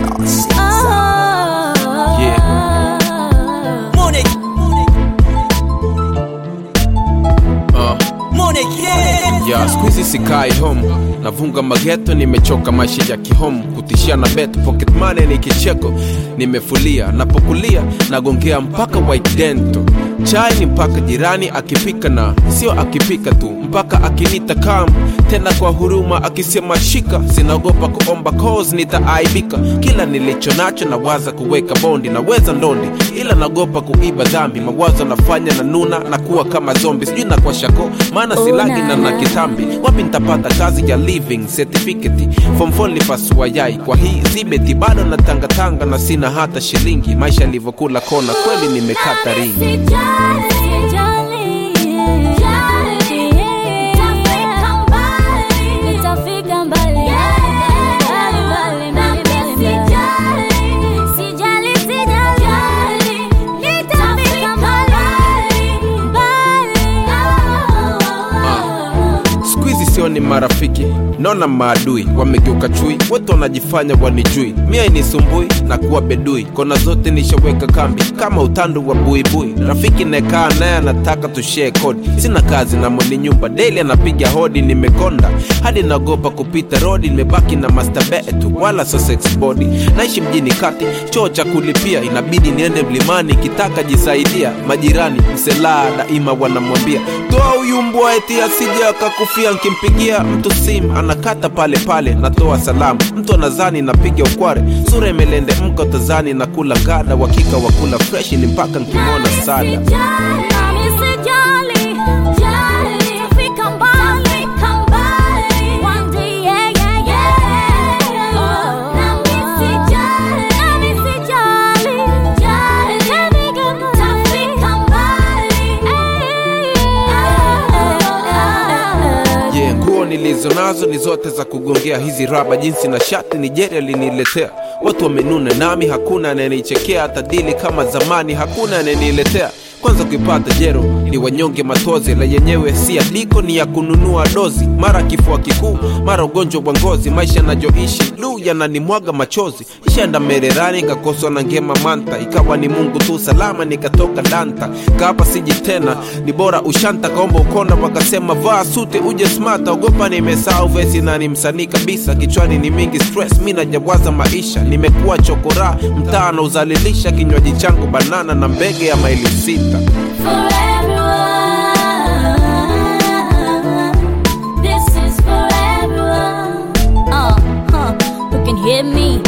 Uh. ya skuizi sikai home navunga mageto nimechoka maisha ya kihome kutishia na bet pocket money ni kicheko nimefulia napokulia nagongea mpaka white dento chai ni mpaka jirani akipika na sio akipika tu mpaka akinita kam tena kwa huruma akisema shika sinaogopa kuomba cause nitaaibika kila nilicho nacho nawaza kuweka bondi naweza ndondi ila naogopa kuiba dhambi mawazo nafanya na nuna na kuwa kama zombi sijui na kwa shako maana silagi na na kitambi wapi nitapata kazi ya living certificate form 4 nipasua yai kwa hii zibeti bado natangatanga na sina hata shilingi maisha yalivyokula kona kweli nimekata ringi skuizi sio ni marafiki naona maadui wamegeuka chui wote wanajifanya wanijui mia inisumbui na kuwa bedui kona zote nishaweka kambi kama utandu wa buibui rafiki naekaa naye anataka tushee kodi sina kazi na mwenye nyumba deli anapiga hodi nimekonda hadi naogopa kupita rodi nimebaki na mastabetu wala so sex body naishi mjini kati choo cha kulipia inabidi niende mlimani kitaka jisaidia majirani mselaa daima wanamwambia toa huyu mbwa eti asije akakufia nkimpigia mtu sim anakata pale pale natoa salamu mtu anazani napiga ukware sura imelende mko tazani na kula gada wakika wa kula freshi ni mpaka nkimwona sada yeah, nguo nilizo nazo ni zote za kugongea hizi raba jinsi na shati nigeria liniletea watu wamenuna nami hakuna anayenichekea hata dili kama zamani hakuna anayeniletea kwanza kuipata jero ni wanyonge matozi la yenyewe si aliko ni ya kununua dozi mara kifua kikuu mara ugonjwa wa ngozi maisha yanajoishi lu yananimwaga machozi ishaenda mererani kakoswa na ngema manta ikawa ni mungu tu salama nikatoka danta kaapa siji tena ni bora ushanta kaomba ukonda wakasema vaa sute uje smata ogopa nimesahau vesi na ni msanii kabisa kichwani ni mingi stress mi najawaza maisha nimekuwa chokora mtaa na uzalilisha kinywaji changu banana na mbege ya maili sita For everyone, this is for everyone. Uh, huh, who can hear me?